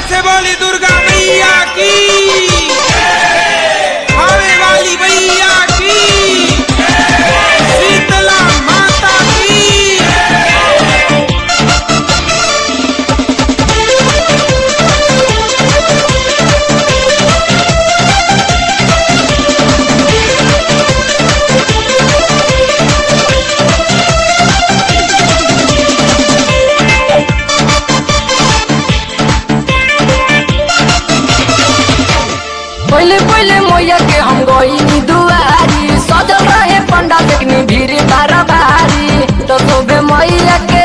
से बोली दुर्गा मैया की खावे वाली मैया की शीतला माता की पहले पहले मैया के हम गई दुआरी सजल रहे पंडा देखनी भीड़ बारा भारी तो शोभे मैया के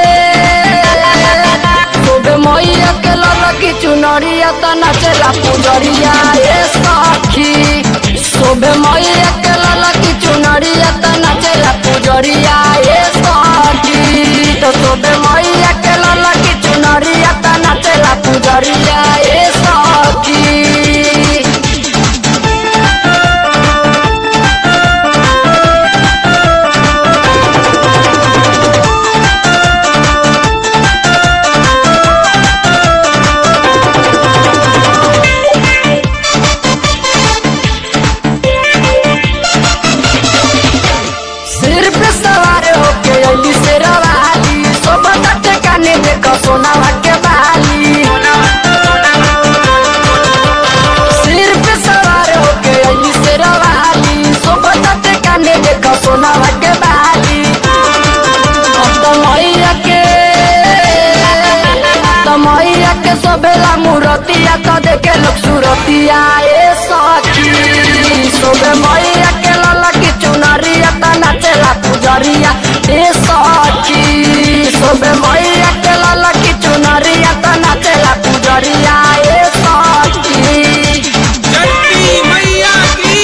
शोभे मैया के ललकी चुनरिया त नाचेला पुजरिया ए सखी शोभे मैया के ललकी चुनरिया त नाचेला पुजरिया ए सखी तो शोभे मैया के ललकी चुनरिया त नाचेला पुजरिया ए सखी सिर पे सवार होके अली से रवाली सोबत टेकाने देखो सोनावा के बाली सिर पे सवार होके अली से रवाली सोबत टेकाने देखो सोनावा के बाली अब तो मैया के तो मैया के सोबेला मूरतिया तो देखे लोग सूरतिया ए सखी सोबे मैया के लला की चुनरिया त नाचेला पुजरिया ए सखी सोबे मैया के लला की चुनरिया त नाचेला पुजरिया ए सखी चंडी मैया की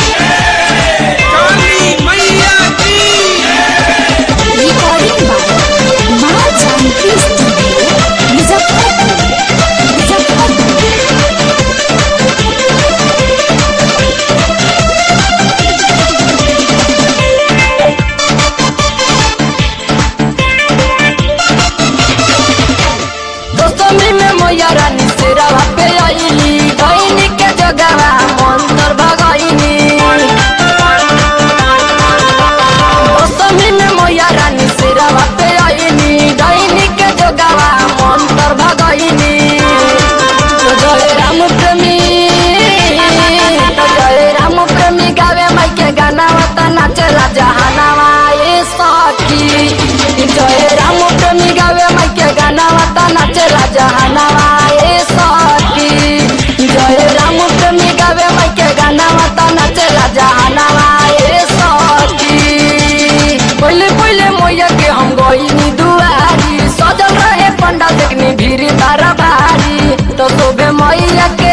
काली मैया की रिकॉर्डिंग बाय माँ जानकी स्टूडियो मुजफ्फरपुर मुजफ्फरपुर दोस्तमी में मैया रानी से रवा पे आईली बहनी के जगवा मंतर भगाईनी दोस्तमी में मैया रानी से रवा पे आईली बहनी के जगवा मंतर भगाईनी तो जय राम प्रेमी तो जय राम प्रेमी गावे माई के गाना वता नाचेला जहानावा ए सखी जय राम प्रेमी गावे माई के गाना वता नाचेला जहानावा ए सखी जय राम प्रेमी गावे माई के गाना वता नाचेला जहानावा ए सखी पहले पहले मैया के हम गईनी दुआरी सजल रहे पंडा देखनी भीड़ बारा भारी तो शोभे मैया के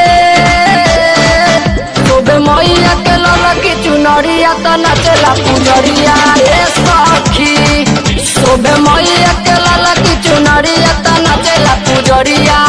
शोभे मैया के ललकी चुनरिया त नाचेला पुजरिया ए सखी शोभे मैया के ललकी चुनरिया त नाचेला पुजरिया